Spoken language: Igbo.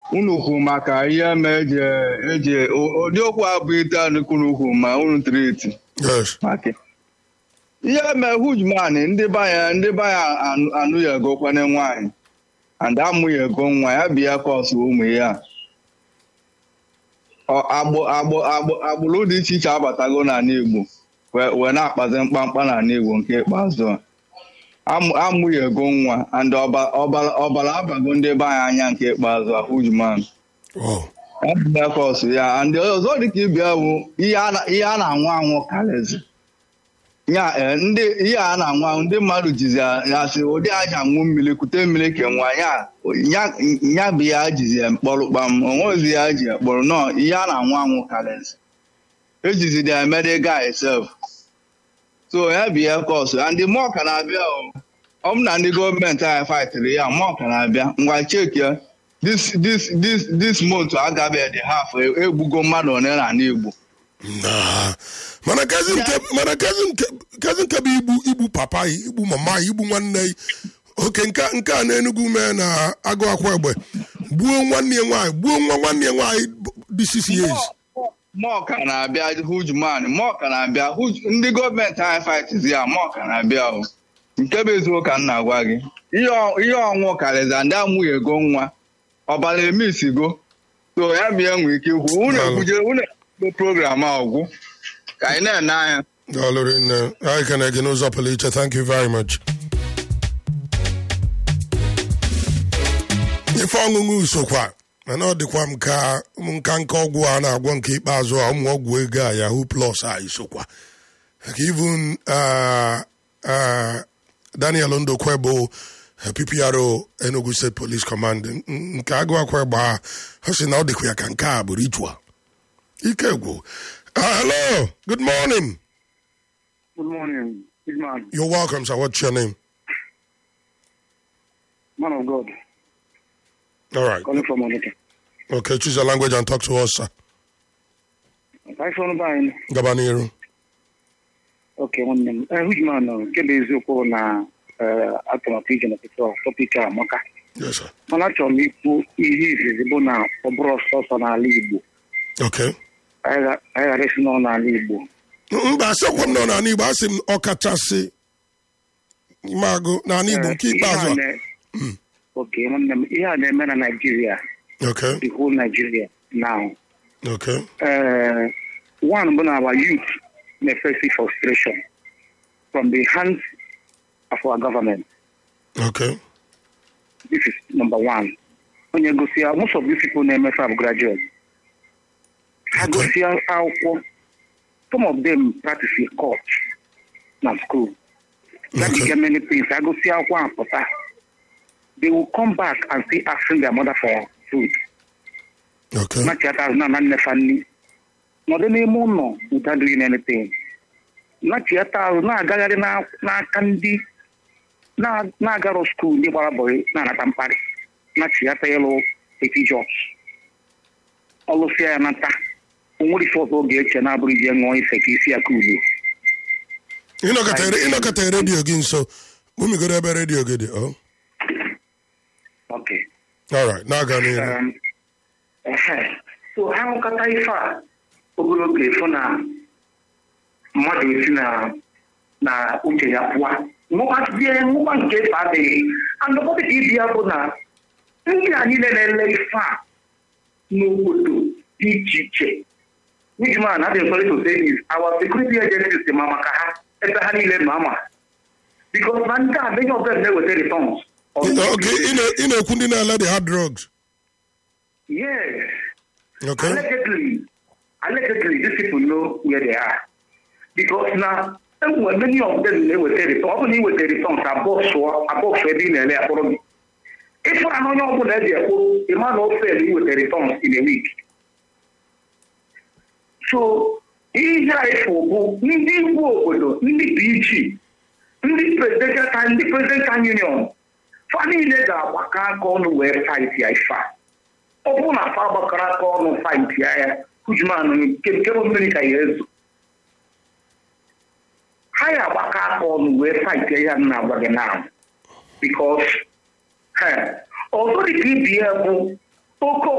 unu kwu maka ihe ma eji eji ụdị okwu abụ ite anụkwuru ukwu ma unu triti yes maka ihe mee hujman ndị baya ndị baya anụ- anụ ya ego kwane nwaanyị and amụ ya ego nwa ya bịa kọsụ ụmụ ya Ọ- agbụ agbụ agbụ agbụrụ dị iche iche abatago n'ala Igbo wee wee na-akpazi mkpamkpa n'ala Igbo nke ikpeazụ a amụ amụ ya ego nwa and ọba- ọbara ọbara abago ndị be anyị anya nke ikpeazụ a hujman wow Ebelekọs ya ndị ọzọ dịka ibia bụ ihe a na- ihe a na-anwụ anwụ karịzi ya eh, ndị ihe a na-anwụ anwụ ndị mmadụ jizi ya ya sị ụdị aja aṅụ mmiri kute mmiri ke nwa ya ya ya bụ ya jizi ya mkpọrọ kpam onwezi ya ji ya kpọrọ nọ ihe a na-anwụ anwụ karịzi ejizi ya emede guy sef so ya bụ ya kọs ndị mụọ ka na-abịa o ọ bụ na ndị gọọmenti anyị faịtịrị ya mụọ ka na-abịa ngwa cheki ya this this this this month agabeghị half egbugo mmadụ one n'ala Igbo Nah. mana kezi nke mana kezi nke kezi nke bụ igbu igbu papa yi igbu mama yi igbu nwanne yi oke nke nke a na-enugwu mee na agụ akwa egbe gbuo nwanne ya nwaanyị gbuo nwa nwanne ya nwaanyị dị six years mụọ ka na-abịa hujman mụọ ka na-abịa Huge- ndị gọọmenti anyị faịtịzi ya mụọ ka na-abịa o nke bụ eziokwu ka m na-agwa gị ihe ọ- ihe ọnwụ karịza ndị amụghị ego nwa ọbara emisigo so ya bịa nwee ike ikwu unu Daalụ. ekwuje unu ekwuje program a ọgwụ ka anyị na-ene anya daalụ rinne anyị ka na-ege n'ụzọ pụrụ iche thank you very much ife ọṅụṅụ sokwa mana ọ dịkwa m ka ụmụ nka nka ọgwụ a na-agwọ nke ikpeazụ a ụmụ ọgwụ ego a yahoo plus a isokwa Like even uh, uh, daniel ndokwe bụ uh, ppro enugu state police command n- n- nke agụ akwa gba ha ọ sị na ọ dịkwa ya ka nke a bụ ritual ike gwụ Uh, hello good morning Good morning, big man, You're welcome, sir. What's your name? man of God, All right. calling from Onitsha. Okay, choose your language and talk to us, sir. Hi, from Bine. Gabaniru. Okay, nwanne m. Eh, huge man, nọ, nke bụ eziokwu na eh, atụmatụ ije n'ọtụtụ tọpik a amaka. Yes, sir. Mana achọrọ m ikwu ihe izizi bụ na ọ bụrụ ọsọsọ n'ala Igbo. Okay. Anyị ga- anyị ghara isi nọ n'ala Igbo. mba asịkwa m nọ n'ala Igbo asị m ọkachasị ime agụ n'ala Igbo Eh, nke ihe ikpeazụ a a. na- Okay, nwanne m, ihe a na-eme na Nigeria, Okay. the whole Nigeria now. Okay. uh, one bụ na our youth na-face frustration from the hands of our government. Okay. This is number one. Onye gosi ya, most of these people na-emefe abụ graduates. Ha Okay. gosi ya akwụkwọ. Some of them practice in court na school. That Okay. get many things. Ha gosi akwụkwọ and pụta. They will come back and still asking their mother for food. Okay. nachata azụ na nnefa nri nọdụ n'ime ụlọ without doing anything nachata azụ na-agagharị na- n'aka ndị na- na-agarọ skuul ndị gbara bọrị na-anata mkparị nachata ịlụ eti jobs ọlụsịa ya nata onwere ife ọzọ oge eche na-abụrụ ije ṅụọ ife ka isi ya ka ugbo Ịnọkọta ịnọkọta redio gị nso. Bumigoro ebe redio gị dị. Oh. okay All right. Na-aga n'ihu. Um, ehe. so ha nkata ife a ogologo efu na mmadụ esi na na uche ya pụọ nwụkwazie nwụkwa nke efe adịghị andụkọta ka ibi ya bụ na ndị a niile na-ele ife a n'obodo dị iche iche Nijman adịghị sorry to say this our security agencies dị ma maka ha ebe ha niile ma ama because na ndị a many of them na-eweta returns Okay. ị na- ị na-ekwu ndị na-ele the hard drugs. yes Okay. Allegedly, allegedly, these people know where they are. Because now, when many of them they were return, often they were returns above so above so being a for me. If I know your good idea, a man of fail, he would returns in a week. So, ihe a bụ ndị igwe obodo ndị PG ndị presidential ndị presidential union fa niile ga-agbakọ aka ọnụ wee fight ya ife a ọ bụrụ na afa gbakọrọ aka ọnụ fight ya ya kujuman nke nke bụ mmiri ka ya ezo ha ya agbakọ aka ọnụ wee fight ya ya m na-agwa gị na because ọzọ dị ka ibi ya bụ oke